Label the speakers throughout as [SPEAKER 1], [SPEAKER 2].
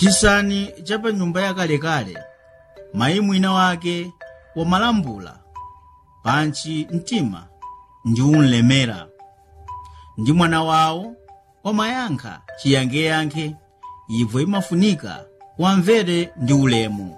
[SPEAKER 1] chisani cha pa nyumba yakalekale mayi mwina wake wamalambula pantchi mtima ndi unlemera ndi mwana wawo wamayankha chiyankheyankhe ibvo imafunika wamvere ndi ulemu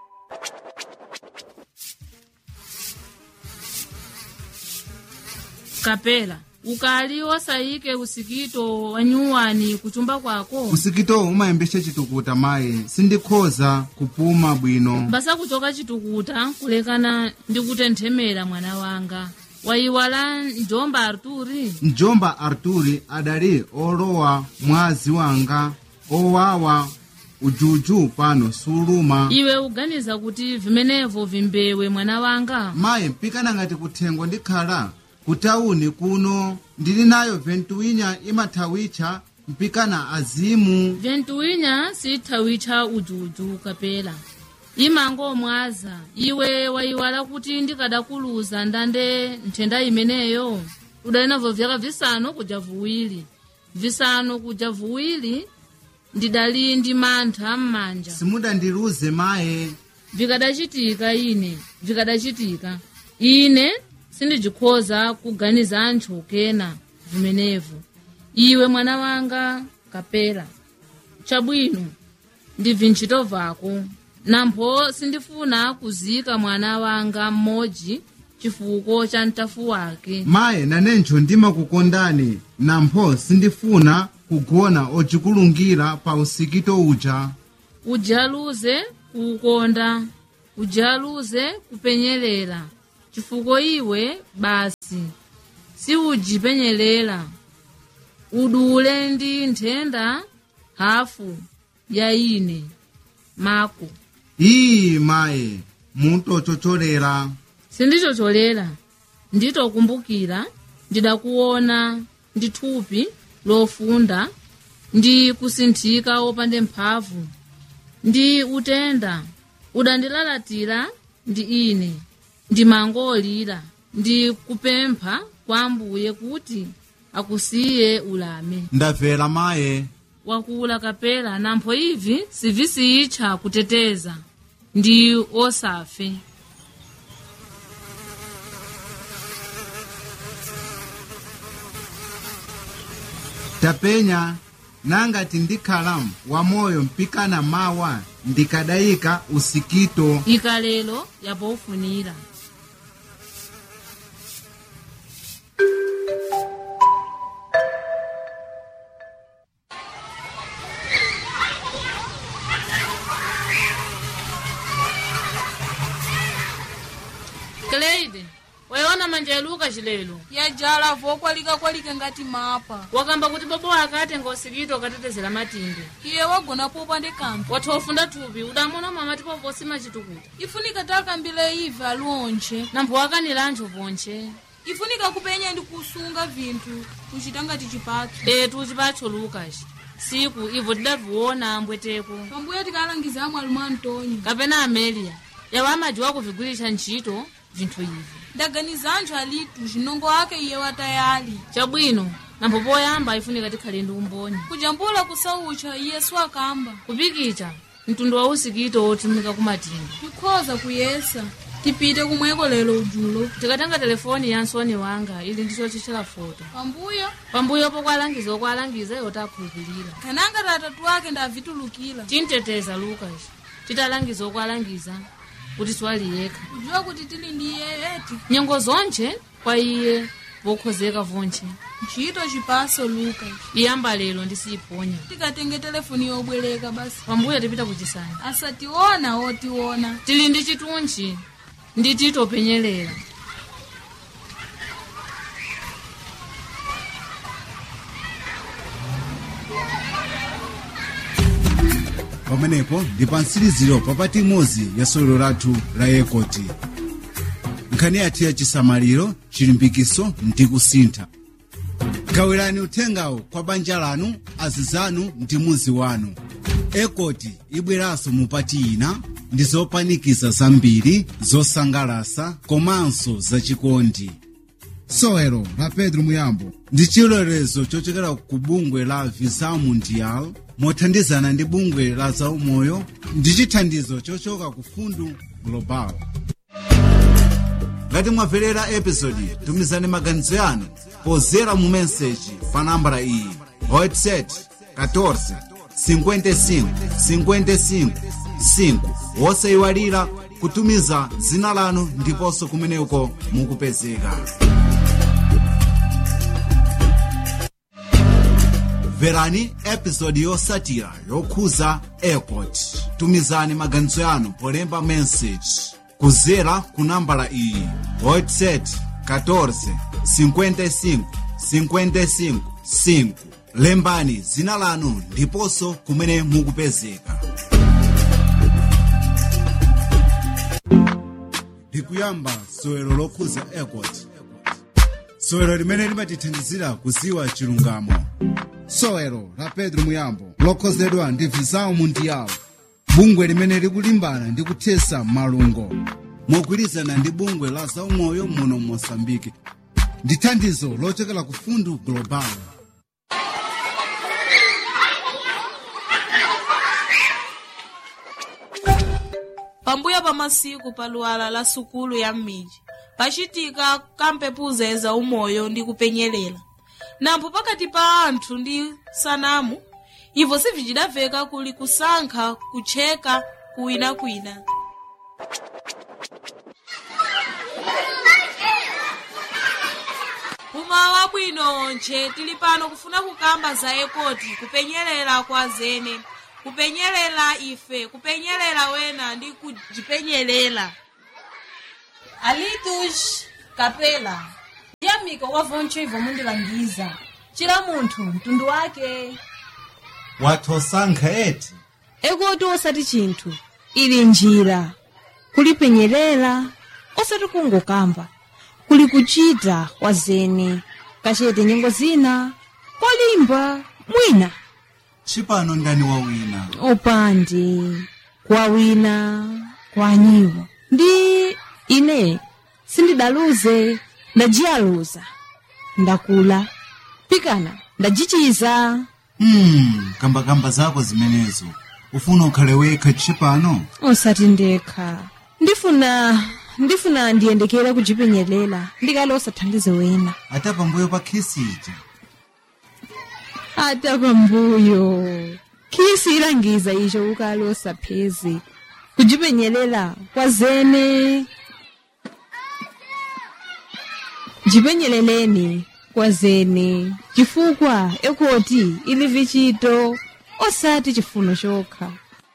[SPEAKER 2] kapela ukali osayike usikito wa nyuwani kuchumba kwako
[SPEAKER 3] usikitowu umayembesa chitukuta mayi sindikhoza kupuma bwino
[SPEAKER 2] mbasa kuchoka chitukuta kulekana ndi kutenthemera mwana wanga wayiwala njomba arturi
[SPEAKER 3] mjomba arturi adali olowa mwazi wanga owawa ujuju pano suluma
[SPEAKER 2] iwe uganiza kuti vimenevo vimbewe mwana wanga
[SPEAKER 3] mayi mpikana ngati kuthengo ndikhala kutawuni kuno ndili nayo ventuwinya imathawitcha mpikana azimu
[SPEAKER 2] ventuwinya sithawicha ujuju kapela imangomwaza iwe wayiwala kuti ndikadakuluza ndande nthenda imeneyo udali navo vyaka visanu kuja vuwiri visanu kuja vuwiri ndidali ndi mantha m'manja
[SPEAKER 3] simudandiluze maye
[SPEAKER 2] vikadacitika ine vikadacitika ine sindijikhoza kuganiza anthu kena vimenevo iwe mwana wanga kapela chabwino ndibvi ntchito vako nampho sindifuna kuzika mwana wanga mmodzi chifuko cha mtafu wake
[SPEAKER 3] maye nanencho ndimakukondani nampho sindifuna kugona ocikulungira pa usikito uja
[SPEAKER 2] ujaluze kuukonda ujaluze kupenyerera chifukwa iwe basi siujipenyerera udule ndi nthenda hafu ya ine mako
[SPEAKER 3] iyi maye mutochocholera
[SPEAKER 2] sindichocholera nditokumbukira ndidakuona ndi thupi lofunda ndi kusinthika wopande mphamvu ndi utenda udandilalatira ndi ine ndimangolira ndi kupempha kwa ambuye kuti akusiye ulame
[SPEAKER 3] ndabvera maye
[SPEAKER 2] wakula kapela nampho ivi sivisiyitcha kuteteza ndi osafe
[SPEAKER 3] tapenya nangati ndikhala wamoyo mpikana mawa ndikadayika usikito
[SPEAKER 2] ikalelo yapofunira Cleide, wayiona manja yaluka chilelo
[SPEAKER 4] yajala vokwalika-kwalika ngati mapa
[SPEAKER 2] wakamba kuti bobo wake atenga usikito ukatetezera matinde
[SPEAKER 4] iye wagona popa ndi kanthu
[SPEAKER 2] watha ufunda thupi udamona mama tipo posima chitukuta
[SPEAKER 4] ifunika takambile ive aliwonche
[SPEAKER 2] nampho wakanira anthu ponche
[SPEAKER 4] ifunika kupenya ndi kusunga vinthu kuchita ngati chipatso
[SPEAKER 2] etu chipatcho lukas siku ivo tidaviona ambweteko
[SPEAKER 4] pambuyo tikalangiza amwe alimwa antonio
[SPEAKER 2] kapena amelia yawo amadziwa kuvigwiritsa ntchito vinthu ivi
[SPEAKER 4] ndaganiza anthu alitu zinongo ake iye watayali
[SPEAKER 2] chabwino nampho poyamba ifunika tikhale ndi umboni
[SPEAKER 4] kujambula kusaucha iyesu akamba
[SPEAKER 2] kupikicha mtundu wa usikito wotumika kumatinga
[SPEAKER 4] tikhoza kuyesa tipite kumweko lero ujulo
[SPEAKER 2] tikatenga telefoni ya nsoni wanga ili ndicho chichela foto
[SPEAKER 4] pambuyo
[SPEAKER 2] pambuyo pokwalangiza okwalangiza iwo takhulupirira
[SPEAKER 4] kananga tatatu ake ndavitulukira
[SPEAKER 2] tinteteza lukas titalangiza okwalangiza kuti swali yekha
[SPEAKER 4] kudziwa kuti tili ndi iye eti
[SPEAKER 2] nyengo zonche kwa iye vokhozeka vonche
[SPEAKER 4] ntchito chipaso luka
[SPEAKER 2] iyamba lero ndisiyiponya
[SPEAKER 4] tikatenge telefoni yobwereka basi
[SPEAKER 2] pambuyo tipita kuchisani
[SPEAKER 4] asationa otiona
[SPEAKER 2] tili ndi chitunchi ndi titopenyerera
[SPEAKER 3] pamenepo ndi pa mtsiriziro papati imodzi ya sewero lathu la yekoti nkhani yathu ya chisamaliro chilimbikiso ndi kusintha gawirani uthengawo kwa banja lanu azizanu ndi muzi wanu ekoti ibweranso mupati ina ndi zopanikiza zambiri zosangalasa komanso zachikondi sewero la pedro muyambo ndi chilolezo chochokera ku bungwe la visa mundial mothandizana ndi bungwe la zaumoyo ndi chithandizo chochoka ku fundu global ngati mwamverera episodi tumizani maganizo yanu pozera mu meseji pa nambala iyi whatsapp 14 55 55 5 wosayiwalira kutumiza dzina lanu ndiponso kumeneko mukupezeka mverani episodi yotsatira yokhuza airport tumizani maganizo yanu polemba message kuzera ku nambala iyi whatsapp 14 55 55 5 lembani dzina lanu ndiponso kumene mukupezeka ndikuyamba sowero lokhuza airport sowero limene limatithandizira kuziwa chilungamo sowero la pedro muyambo lokhozedwa ndi visao mundial bungwe limene likulimbana ndi kuthesa malungo mogwirizana ndi bungwe la zaumoyo muno mosambike ndi thandizo lochokera ku fundu global
[SPEAKER 4] pambuyo pa masiku pa luwala la sukulu ya m'midzi pacitika kampepuza za umoyo ndi kupenyelela nampho pakati pa anthu ndi sanamu ivo sivicidaveka kuli kusankha kutcheka kuwinakwina umawa bwino onche tili pano kufuna kukamba za ekoti kupenyelela kwa zene kupenyelela ife kupenyelela wena ndi kujipenyelela
[SPEAKER 5] alitus kapela yamika wavoncho ivo mundilangiza cila munthu mtundu wake
[SPEAKER 3] wathosankha eti
[SPEAKER 5] ekoti osati chinthu ili njira kulipenyelela osati kungokamba kuli kuchita kwa zene kachete nyengo zina kolimba mwina
[SPEAKER 3] chipano ndani wawina
[SPEAKER 5] opandi kwa wina kwa nyiwo ndi ine sindidaluze ndajiyaluza ndakula pikana ndajichiza
[SPEAKER 3] hmm, kambakamba zako zimenezo ufuna ukhale wekha chipano
[SPEAKER 5] osati ndekha ndifuna ndifuna ndiyendekera kujipenyelela ndikale osathandize wena
[SPEAKER 3] ata pambuyo pa khisi ija
[SPEAKER 5] ata pambuyo khisi ilangiza icho ukale osapheze kujipenyelela kwa zene jipenyeleleni kwa zene chifukwa ekoti ili vichito osati chifuno chokha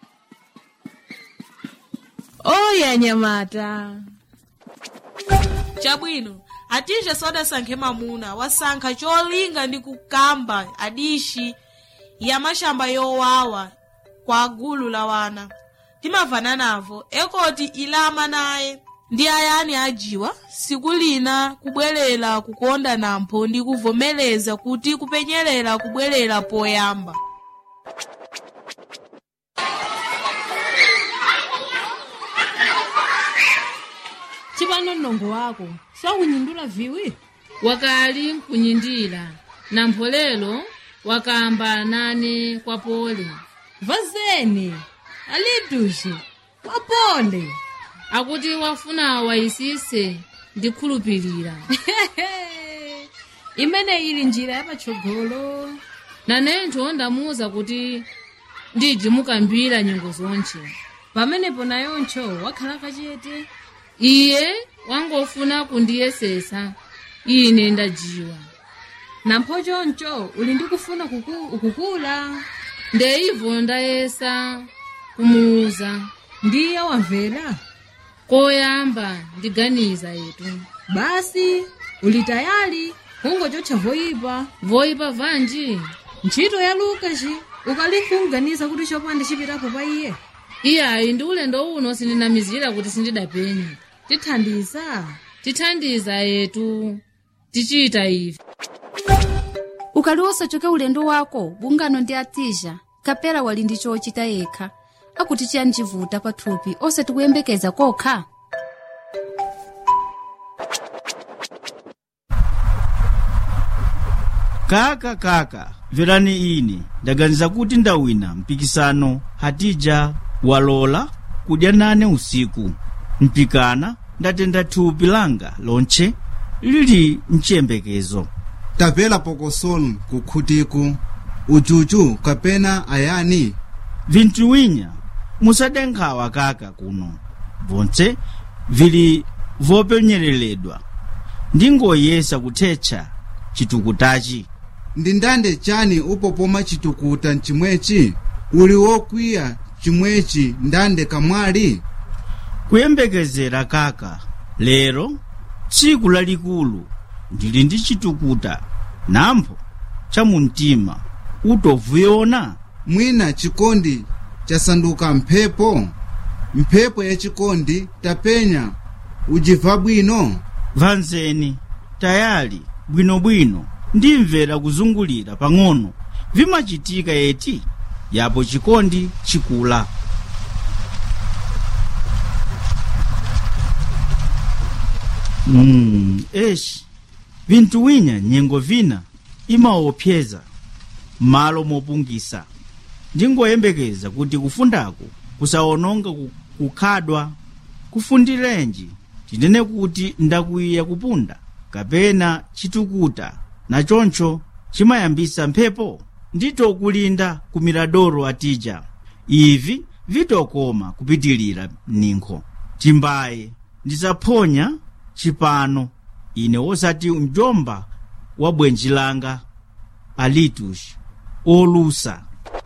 [SPEAKER 5] oya nyamata
[SPEAKER 4] chabwino atije sodasankhe mamuna wasankha cholinga ndi kukamba adishi ya mashamba yowawa kwa gulu la wana timavana navo ekoti ilama naye ndi ayani ajiwa siku lina kubwerera kukonda nampho ndi kuvomereza kuti kupenyelela kubwerera poyamba
[SPEAKER 5] chipano mlongo wako sakunyindula viwi
[SPEAKER 2] wakali nkunyindira nampho lero wakamba nane kwa pole
[SPEAKER 5] vazeni alitushi wapole
[SPEAKER 2] akuti wafuna wayisise ndikhulupirira
[SPEAKER 5] imene ili njira yapatsogolo
[SPEAKER 2] nanentho ndamuwuza kuti ndiji mukambira nyengo zonche
[SPEAKER 5] pamenepo nayoncho wakhala kachete
[SPEAKER 2] iye wangofuna kundiyesesa ine ndajiwa
[SPEAKER 5] nampho choncho uli ndi kufuna kuku, ukukula
[SPEAKER 2] ndeivo ndayesa kumuwuza
[SPEAKER 5] ndiye wamvera
[SPEAKER 2] koyamba ndiganiza yetu
[SPEAKER 5] basi uli tayali kungochotcha voyipa
[SPEAKER 2] voyipa vanji
[SPEAKER 5] ntchito ya lukaci ukalikunganiza kuti chopanda chipitapo pa iye
[SPEAKER 2] iyayi ndi ulendo uno sindinamizira kuti sindidapenya
[SPEAKER 5] tithandiza
[SPEAKER 2] tithandiza yetu tichita ife
[SPEAKER 6] ukali wosachoka ulendo wako bungano ndi atija kapera wali ndi chochita yekha akuti chiyanjivuta pathupi osati kuyembekeza kokha
[SPEAKER 1] kaka kaka mverani ine ndaganiza kuti ndawina mpikisano hatija walola kudya nane usiku mpikana ndatenda thupi langa lonche lili mchiyembekezo
[SPEAKER 3] tapela pokosolo kukhutiku uchuchu kapena ayani
[SPEAKER 1] vinthu winya musadenkhawa kaka kuno vonse vili vopenyereledwa ndingoyesa kuthetsa chitukutachi
[SPEAKER 3] ndi ndande chani upopoma chitukuta mchimwechi uli wokwiya chimwechi ndande kamwali
[SPEAKER 1] kuyembekezera kaka lero tsiku lalikulu ndili ndi chitukuta nampho chamumtima utovuyiona
[SPEAKER 3] mwina chikondi chasanduka mphepo mphepo ya chikondi tapenya ujiva bwino
[SPEAKER 1] vanzeni tayali bwinobwino ndimvera kuzungulira pang'ono vimachitika eti yapo chikondi chikula mm, eshi vinthu winya nyengo vina imaopseza malo mopungisa ndingoyembekeza kuti kufundaku kusawononga ku- kukhadwa kufundirenji tinene kuti ndakwiya kupunda kapena chitukuta nachoncho chimayambisa mphepo ndito kulinda ku miradoro atija ivi vitokoma kupitilira ninkho timbaye ndisaphonya chipano ine wosati mjomba wa bwenji langa alitush olusa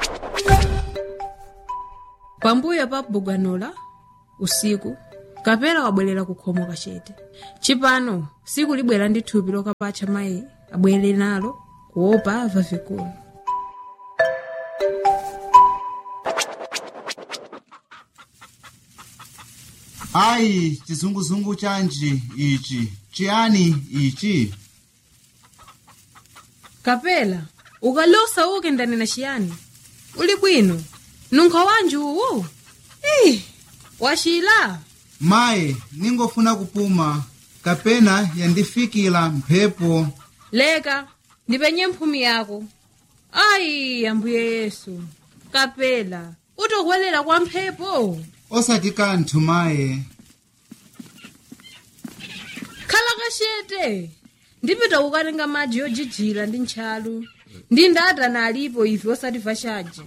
[SPEAKER 4] pambuyo pa bugwanola usiku kapela wabwerera kukhomo kachete chipano siku libwera ndi thupi lokapatcha mayi abwere nalo kuopa ava vikulu
[SPEAKER 3] ayi chizunguzungu chanji ichi chiyani ichi
[SPEAKER 4] kapela ukalosa uke ndanena chiyani uli bwino nunkho wanji uwu ih wachila
[SPEAKER 3] mayi ningofuna kupuma kapena yandifikira mphepo
[SPEAKER 4] leka ndipenye mphumi yako ayi ambuye yesu kapela utokwelera kwa mphepo
[SPEAKER 3] osati kanthu mayi
[SPEAKER 4] khala kachete ndipita kukatenga madzi yojijira ndi ntchalu ndi ndatana alipo ife osatimva chaja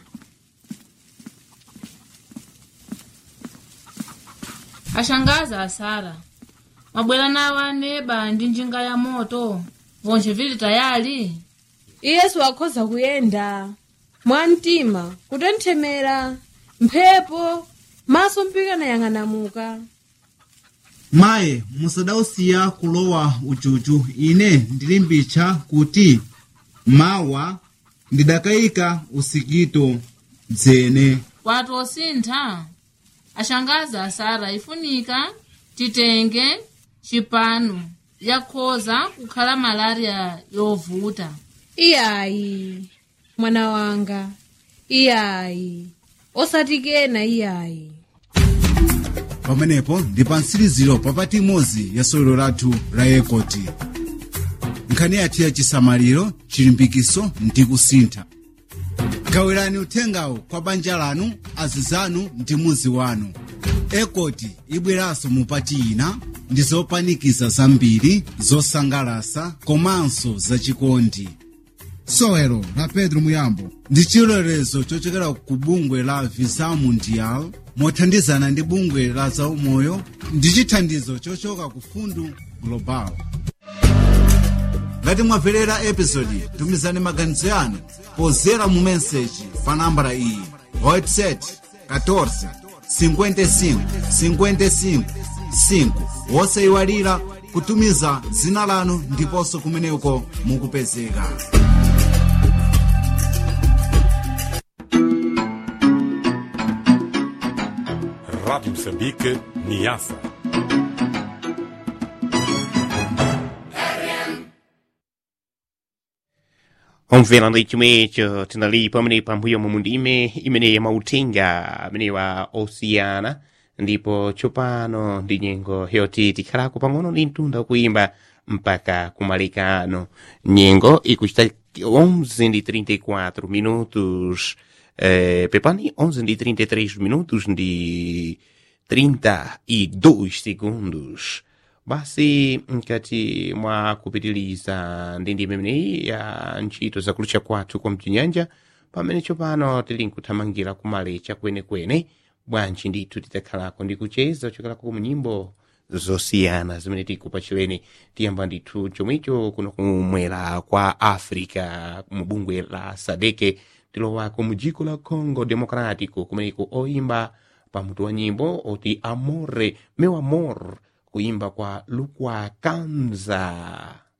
[SPEAKER 2] ashangaza asara mabwera nawo aneba ndi njinga ya moto vonse vili tayali
[SPEAKER 4] iyesu akhoza kuyenda mwamtima kutenthemera mphepo maso mpikana yang'anamuka
[SPEAKER 3] mayi musadausiya kulowa uchuchu ine ndilimbitcha kuti mawa ndidakayika usikito dzene
[SPEAKER 2] watu osintha ashangaza asara ifunika titenge chipano yakhoza kukhala malaria yovuta
[SPEAKER 4] iyayi mwana wanga iyayi osatikena iyayi
[SPEAKER 3] pamenepo ndi pa mtsiriziro papati imodzi ya sewero lathu la yekoti nkhani yathu ya chisamaliro chilimbikiso ndi kusintha gawirani uthengawo kwa banja lanu azizanu ndi muzi wanu ekoti ibweranso mupati ina ndi zopanikiza zambiri zosangalasa komanso zachikondi sewero la pedro muyambo ndi chilolezo chochokera ku bungwe la visa mundial mothandizana ndi bungwe la zaumoyo ndi chithandizo chochoka ku fundu global ngati mwamverera episodi tumizani maganizo yanu pozera mu meseji pa nambala iyi whatsapp 14 55 55 5 wosayiwalira kutumiza dzina lanu ndiponso kumeneko mukupezeka
[SPEAKER 7] Rádio Moçambique, Niassa.
[SPEAKER 8] omvera ndi chomwecho tinali pamene pambuyo mu ndime imene yamautenga amene wa osiyana ndipo tsopano ndi nyengo yoti tikhalako pang'ono ndi mtunda kuimba mpaka kumalekano nyengo ikuchita 11 de 34 minutos eh, pepani 11 de 33 minutos de 32 segundos basi mkati mwa kupitiliza ndindi imeneyi ya ntchito zakulucha kwathu kwa mchinyanja pamene tsopano tili nkuthamangira kumalecha kwenekwene bwanji ndithu tidzakhalako ndi kucheza kuchokerako ku nyimbo zosiyana zimene tikupachireni tiyamba ndithu chomwecho kuno kumwera kwa africa mu bungwe la sadeke tilowako mu dziko la congo democrático kumeneko oyimba pamutu wa nyimbo oti amore meu amor kuimba kwa lukwa kanza